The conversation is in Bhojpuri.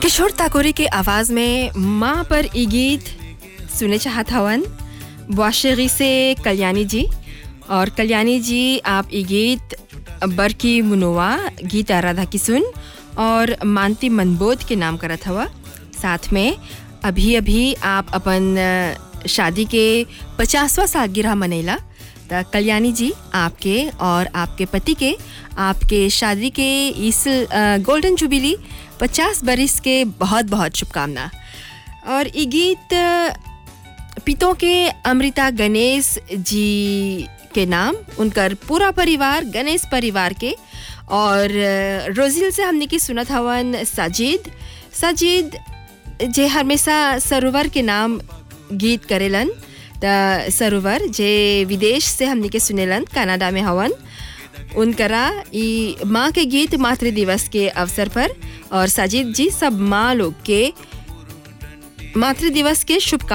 किशोर ताकोरे के आवाज़ में माँ पर ई गीत सुने चाहत हवन वाशरी से कल्याणी जी और कल्याणी जी आप ई गीत बरकी मुनोवा गीत राधा किसुन और मानती मनबोध के नाम करत हवा साथ में अभी अभी आप अपन अ, शादी के पचासवा सालगिरह मनैला त कल्याणी जी आपके और आपके पति के आपके शादी के इस अ, गोल्डन जुबिली पचास बरिस के बहुत बहुत शुभकामना और ये गीत अ, पितों के अमृता गणेश जी के नाम उनकर पूरा परिवार गणेश परिवार के और अ, रोजिल से हमने की सुनत हवन साजिद साजिद जे हमेशा सरोवर के नाम गीत करेलन त सरोवर जे विदेश से हमने के सुनेलन कनाडा में हवन उनकरा ई माँ के गीत मातृ दिवस के अवसर पर और साजिद जी सब माँ लोग के मातृ दिवस के शुभकामनाएं